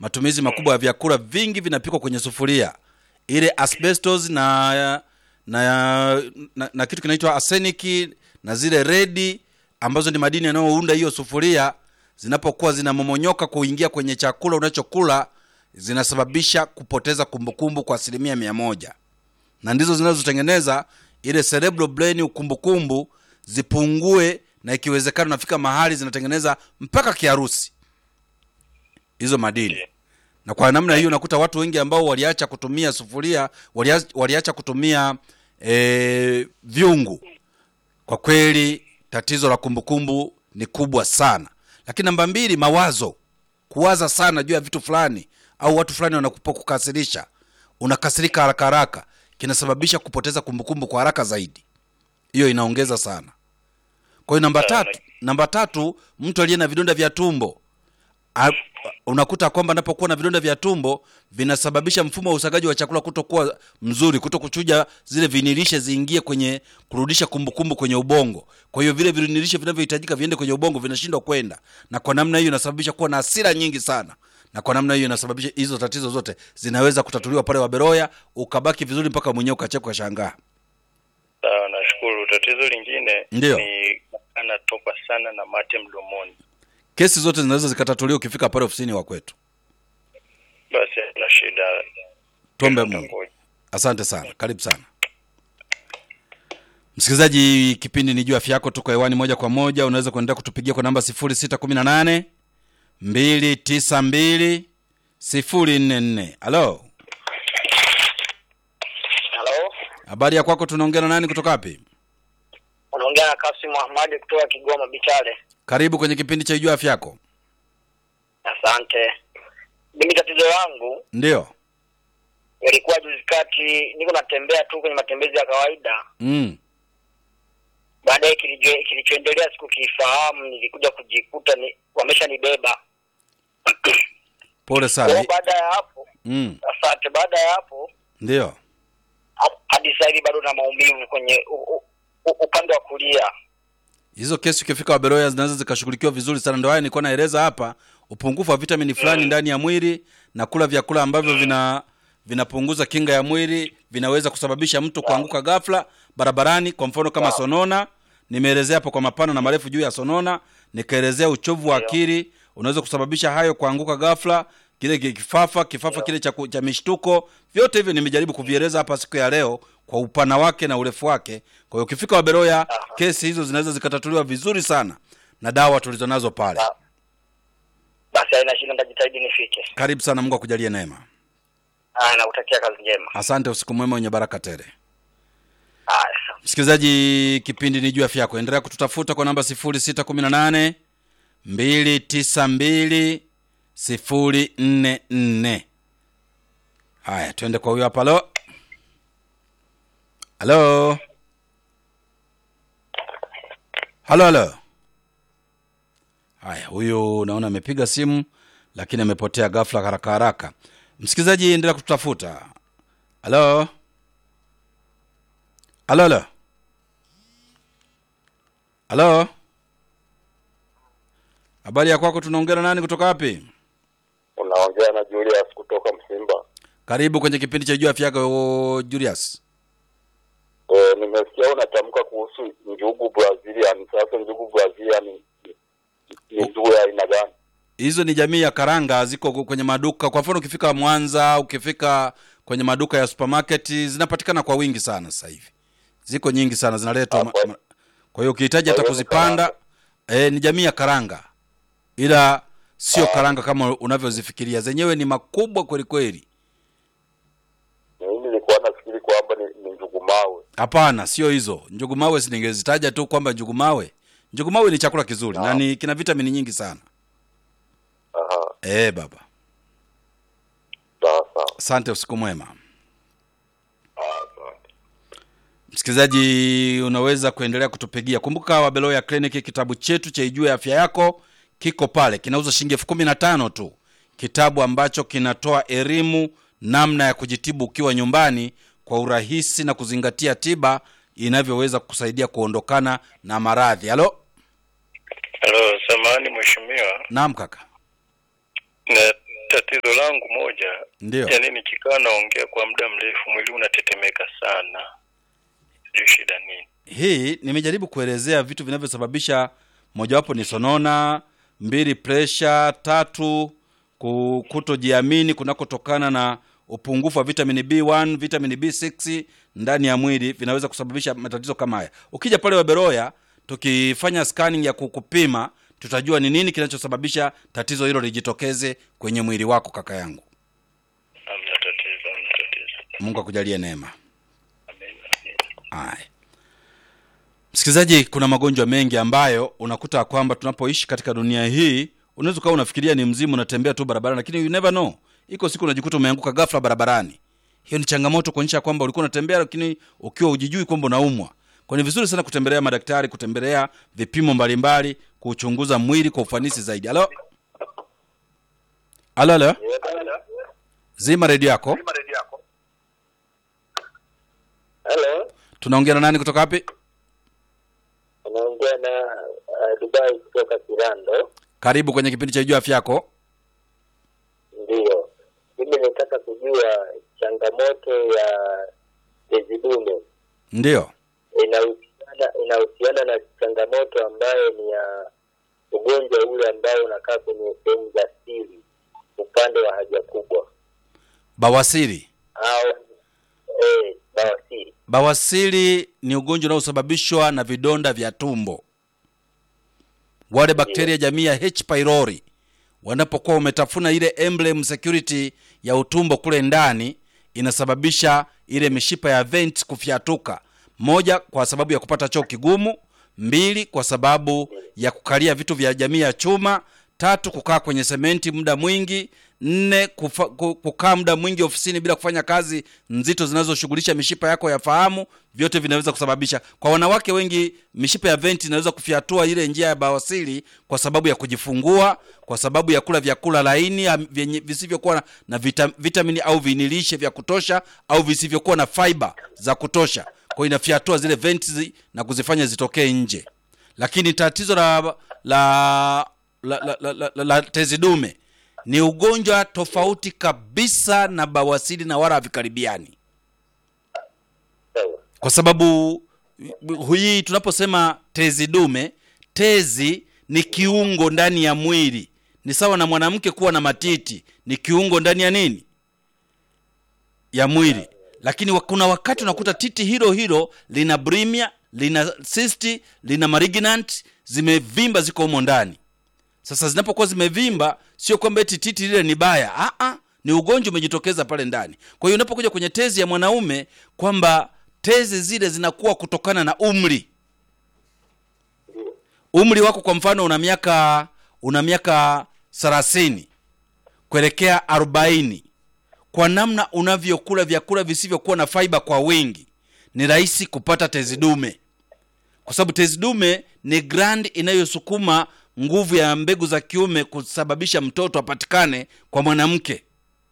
matumizi makubwa ya vyakula vingi vinapikwa kwenye sufuria ile asbestos na na, na, na kitu kinaitwa arsenic na zile redi ambazo ni madini yanayounda hiyo sufuria zinapokuwa zinamomonyoka kuingia kwenye chakula unachokula zinasababisha kupoteza kumbukumbu kwa asilimia mia moja na ndizo zinazotengeneza ile cerebral brain ukumbukumbu zipungue na ikiwezekana nafika mahali zinatengeneza mpaka kiharusi hizo madini na kwa namna hiyo nakuta watu wengi ambao waliacha kutumia sufuria waliacha, waliacha kutumia e, vyungu kwa kweli tatizo la kumbukumbu ni kubwa sana lakini namba mbili mawazo kuwaza sana juu ya vitu fulani au watu fulani wanapokukasirisha unakasirika haraka haraka kinasababisha kupoteza kumbukumbu kwa haraka zaidi hiyo inaongeza sana kwa hiyo namba tatu namba tatu mtu aliye na vidonda vya tumbo A, unakuta kwamba anapokuwa na vidonda vya tumbo vinasababisha mfumo wa usagaji wa chakula kutokuwa mzuri kuto kuchuja zile vinilishe ziingie kwenye kurudisha kumbukumbu kwenye ubongo kwa hiyo vile vinilishe vinavyohitajika viende kwenye ubongo vinashindwa kwenda na kwa namna hiyo inasababisha kuwa na hasira nyingi sana na kwa namna hiyo inasababisha hizo tatizo zote zinaweza kutatuliwa pale waberoya ukabaki vizuri mpaka mwenyewe ukacheka ukashangaa Sawa, nashukuru. Tatizo lingine Ndiyo. ni anatoka sana na mate mdomoni. kesi zote zinaweza zikatatuliwa ukifika pale ofisini wa kwetu Basi na shida. tuombe mungu Tutangoja. asante sana karibu sana msikilizaji kipindi ni juu afya yako tuko hewani moja kwa moja unaweza kuendelea kutupigia kwa namba 618 292 044 halo Halo, habari ya kwako tunaongea na nani kutoka wapi unaongea na Kasim Ahmadi kutoka Kigoma Bichale. karibu kwenye kipindi cha juu afya yako Asante. Mimi tatizo langu ndio ilikuwa juzi kati, niko natembea tu kwenye matembezi ya kawaida, mm. baadaye kilicho- kilichoendelea sikukifahamu, nilikuja kujikuta ni wameshanibeba. pole Kwa sana hiyo baada ya hapo, mm. asante, baada ya hapo ndio ha- hadi sasa hivi bado na maumivu kwenye u, u, u, upande wa kulia. hizo kesi ukifika waberoya zinaweza zikashughulikiwa vizuri sana ndio haya nilikuwa naeleza hapa upungufu wa vitamini fulani ndani ya mwili na kula vyakula ambavyo vina vinapunguza kinga ya mwili vinaweza kusababisha mtu kuanguka ghafla barabarani kwa mfano kama sonona nimeelezea hapo kwa mapana na marefu juu ya sonona nikaelezea uchovu wa akili unaweza kusababisha hayo kuanguka ghafla kile ki- kifafa kifafa kile cha, ku- cha mishtuko vyote hivyo nimejaribu kuvieleza hapa siku ya leo kwa upana wake na urefu wake kwa hiyo ukifika waberoya kesi hizo zinaweza zikatatuliwa vizuri sana na dawa tulizonazo pale Sawa. Basi haina shida, nitajitahidi nifike. karibu sana mungu akujalie neema Haya, nakutakia kazi njema. asante usiku mwema wenye baraka tele Haya, sawa. msikilizaji kipindi ni juu afya yako endelea kututafuta kwa namba 618 292 044 haya twende kwa huyo hapa halo halo halo halo haya huyu naona amepiga simu lakini amepotea ghafla haraka haraka msikilizaji endelea kututafuta halo halo halo halo habari ya kwako tunaongea na nani kutoka wapi unaongea na Julius kutoka Msimba. karibu kwenye kipindi cha juu afya yako julius E, nimesikia unatamka kuhusu njugu Brazilian. Sasa njugu Brazilian ni- ni njugu ya aina gani? hizo ni jamii ya karanga ziko kwenye maduka kwa mfano ukifika mwanza ukifika kwenye maduka ya supermarket zinapatikana kwa wingi sana sasa hivi ziko nyingi sana zinaletwa ma- Hapo. ma- kwa hiyo ukihitaji hata Kwa hiyo ni kuzipanda e, ni jamii ya karanga ila sio karanga kama unavyozifikiria zenyewe ni makubwa kweli kweli Mimi nilikuwa nafikiri kwamba ni, ni njugu mawe. hapana sio hizo njugumawe siningezitaja tu kwamba njugumawe njugumawe ni chakula kizuri na ni kina vitamini nyingi sana Aha, e, baba sawa sawa. asante usiku mwema Ah, Asante. msikilizaji unaweza kuendelea kutupigia kumbuka wabeloya clinic kitabu chetu cha ijue afya yako kiko pale kinauza shilingi elfu kumi na tano tu kitabu ambacho kinatoa elimu namna ya kujitibu ukiwa nyumbani kwa urahisi na kuzingatia tiba inavyoweza kusaidia kuondokana na maradhi halo Halo, samahani mheshimiwa. naam kaka Na tatizo langu moja, Ndio. yaani nikikaa naongea kwa muda mrefu mwili unatetemeka sana, sijui shida nini. hii nimejaribu kuelezea vitu vinavyosababisha mojawapo ni sonona mbili presha tatu ku- kutojiamini kunakotokana na upungufu wa vitamini b1 vitamini b6 ndani ya mwili vinaweza kusababisha matatizo kama haya ukija pale waberoya tukifanya scanning ya kukupima tutajua ni nini kinachosababisha tatizo hilo lijitokeze kwenye mwili wako kaka yangu Hamna tatizo, hamna tatizo. mungu akujalie neema Amen. Haya. Msikilizaji, kuna magonjwa mengi ambayo unakuta kwamba tunapoishi katika dunia hii, unaweza ukawa unafikiria ni mzimu, unatembea tu barabarani, lakini you never know, iko siku unajikuta umeanguka ghafla barabarani. Hiyo ni changamoto kuonyesha kwamba ulikuwa unatembea, lakini ukiwa ujijui kwamba unaumwa. Kwa ni vizuri sana kutembelea madaktari, kutembelea vipimo mbalimbali, kuchunguza mwili kwa ufanisi zaidi. Halo, halo, halo, zima redio yako. Halo, Tunaongea na nani kutoka wapi? unaongea na uh, Dubai kutoka Kirando. Karibu kwenye kipindi cha Jua Afya Yako. Ndiyo, mimi nataka kujua changamoto ya tezi dume Ndio. inahusiana inahusiana na changamoto ambayo ni ya ugonjwa ule ambao unakaa kwenye sehemu za siri upande wa haja kubwa Bawasiri. au eh, bawasiri. Bawasiri ni ugonjwa unaosababishwa na vidonda vya tumbo. Wale bakteria jamii ya H pylori wanapokuwa umetafuna ile emblem security ya utumbo kule ndani, inasababisha ile mishipa ya vent kufyatuka. Moja, kwa sababu ya kupata choo kigumu; mbili, kwa sababu ya kukalia vitu vya jamii ya chuma; tatu, kukaa kwenye sementi muda mwingi; nne, kufa, ku- kukaa muda mwingi ofisini bila kufanya kazi nzito zinazoshughulisha mishipa yako ya fahamu. Vyote vinaweza kusababisha. Kwa wanawake wengi, mishipa ya venti inaweza kufyatua ile njia ya bawasiri kwa sababu ya kujifungua, kwa sababu ya kula vyakula laini am- vyenye visivyokuwa na- na vita, vitamini au vinilishe vya kutosha au visivyokuwa na fiber za kutosha. Kwa hiyo inafyatua zile venti zi- na kuzifanya zitokee nje. Lakini tatizo la la la, la, la, la, la, la tezi dume ni ugonjwa tofauti kabisa na bawasiri na wala havikaribiani Sawa. kwa sababu hii tunaposema tezi dume tezi ni kiungo ndani ya mwili ni sawa na mwanamke kuwa na matiti ni kiungo ndani ya nini ya mwili lakini wa- kuna wakati unakuta titi hilo hilo lina brimia lina cyst lina malignant zimevimba ziko humo ndani sasa zinapokuwa zimevimba sio kwamba eti titi lile ni baya Aa, ni ugonjwa umejitokeza pale ndani kwa hiyo unapokuja kwenye tezi ya mwanaume kwamba tezi zile zinakuwa kutokana na umri umri wako kwa mfano una miaka una miaka thelathini kuelekea arobaini kwa namna unavyokula vyakula visivyokuwa na faiba kwa wingi ni rahisi kupata tezi dume kwa sababu tezi dume ni grand inayosukuma nguvu ya mbegu za kiume kusababisha mtoto apatikane kwa mwanamke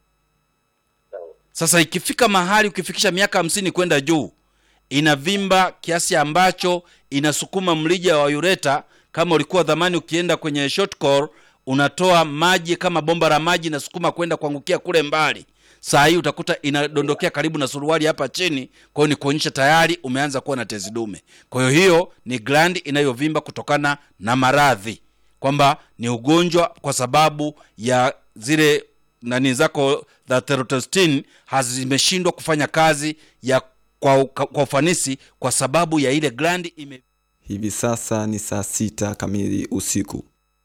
sasa ikifika mahali ukifikisha miaka hamsini kwenda juu inavimba kiasi ambacho inasukuma mlija wa ureta kama ulikuwa dhamani ukienda kwenye short core unatoa maji kama bomba la maji inasukuma kwenda kuangukia kule mbali saa hii utakuta inadondokea karibu na suruali hapa chini kwa hiyo ni kuonyesha tayari umeanza kuwa na tezi dume kwa hiyo hiyo ni glandi inayovimba kutokana na maradhi kwamba ni ugonjwa kwa sababu ya zile nani zako za testosterone hazimeshindwa kufanya kazi ya kwa, kwa ufanisi kwa sababu ya ile glandi ime Hivi sasa ni saa sita kamili usiku.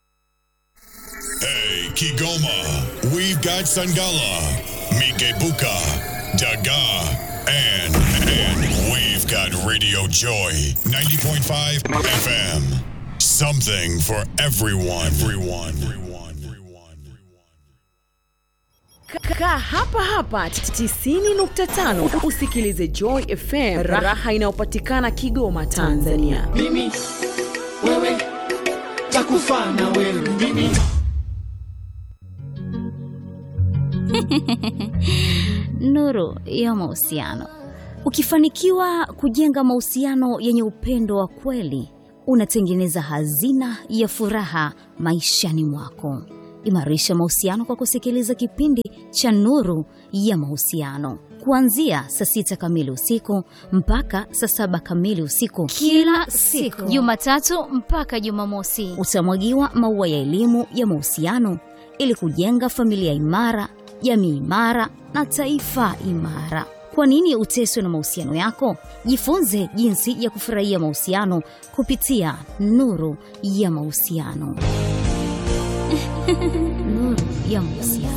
Hey, Kigoma, we've got Sangala, Mikebuka, Daga, and, and we've got Radio Joy 90.5 FM. Something for everyone. Everyone. Everyone. Everyone. Kaa hapa hapa 90.5 usikilize Joy FM, raha inayopatikana Kigoma, Tanzania. mimi wewe takufa na wewe mimi nuru ya mahusiano. Ukifanikiwa kujenga mahusiano yenye upendo wa kweli, unatengeneza hazina ya furaha maishani mwako. Imarisha mahusiano kwa kusikiliza kipindi cha Nuru ya Mahusiano kuanzia saa sita kamili usiku mpaka saa saba kamili usiku kila siku, Jumatatu mpaka Jumamosi. Utamwagiwa maua ya elimu ya mahusiano ili kujenga familia imara, jamii imara na taifa imara. Kwa nini uteswe na mahusiano yako? Jifunze jinsi ya kufurahia mahusiano kupitia Nuru ya Mahusiano. Nuru ya Mahusiano.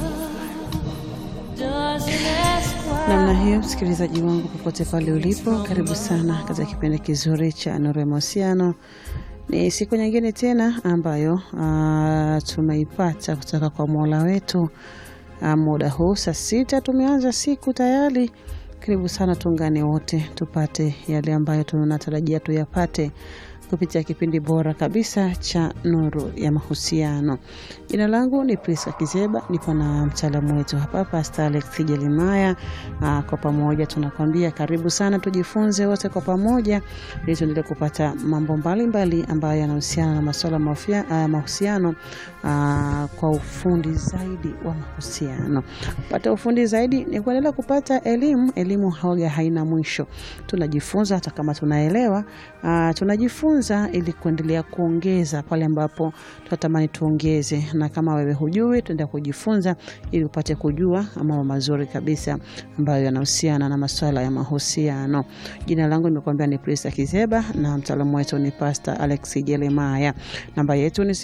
namna hiyo msikilizaji wangu popote pale ulipo karibu sana katika kipindi kizuri cha nuru ya mahusiano ni siku nyingine tena ambayo uh, tumeipata kutoka kwa mola wetu uh, muda huu saa sita tumeanza siku tayari karibu sana tuungane wote tupate yale ambayo tunatarajia tuyapate kupitia kipindi bora kabisa cha nuru ya mahusiano jina langu ni priska kizeba nipo na mtaalamu wetu hapa pasta alex jelimaya Aa, kwa pamoja tunakwambia karibu sana tujifunze wote kwa pamoja ili tuendelee kupata mambo mbalimbali mbali ambayo yanahusiana na masuala ya uh, mahusiano aa, kwa ufundi zaidi wa mahusiano kupata ufundi zaidi ni kuendelea kupata elimu elimu haoga haina mwisho tunajifunza hata kama tunaelewa aa, tunajifunza ili kuendelea kuongeza pale ambapo tunatamani tuongeze na kama wewe hujui tuenda kujifunza ili upate kujua mambo mazuri kabisa ambayo yanahusiana na masuala ya mahusiano jina langu nimekuambia ni prisa kizeba na mtaalamu wetu ni pasta alex jeremaya namba yetu ni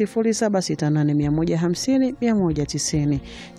768150190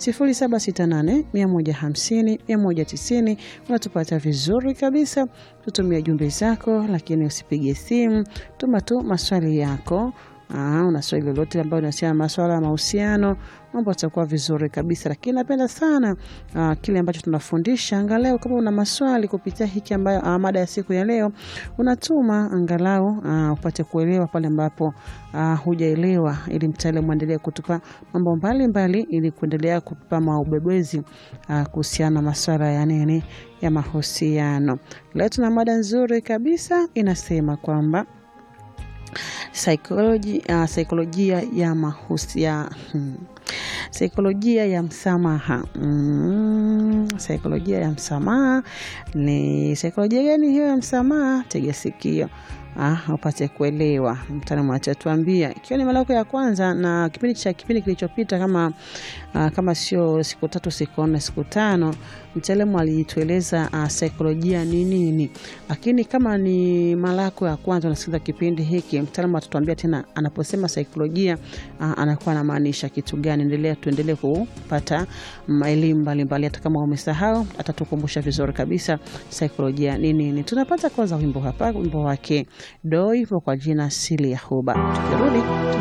768150190 unatupata vizuri kabisa tutumia jumbe zako lakini usipige simu tuma tu maswali yako Aa, una swali lolote ambayo inahusiana na maswala ya mahusiano mambo atakuwa vizuri kabisa lakini napenda sana uh, kile ambacho tunafundisha angalau kama una maswali kupitia hiki ambayo uh, mada ya siku ya leo unatuma angalau uh, upate kuelewa pale ambapo uh, hujaelewa ili mtaalamu aendelee kutupa mambo mbalimbali ili kuendelea kutupa maubebezi uh, kuhusiana na maswala ya nini ya mahusiano leo tuna mada nzuri kabisa inasema kwamba Psychology, uh, saikolojia ya mahusia hmm. saikolojia ya msamaha mm, saikolojia ya msamaha ni saikolojia gani hiyo ya msamaha tega sikio ah, upate kuelewa mtaalamu atatuambia ikiwa ni mara yako ya kwanza na kipindi cha kipindi kilichopita kama uh, kama sio siku tatu siku nne siku tano mtaalamu alitueleza uh, saikolojia ni nini lakini kama ni mara yako ya kwanza unasikiliza kipindi hiki mtaalamu atatuambia tena anaposema saikolojia uh, anakuwa anamaanisha kitu gani endelea tuendelee kupata elimu mbalimbali hata kama umesahau atatukumbusha vizuri kabisa saikolojia ni nini tunapata kwanza wimbo hapa wimbo wake doi kwa jina sili ya huba tukirudi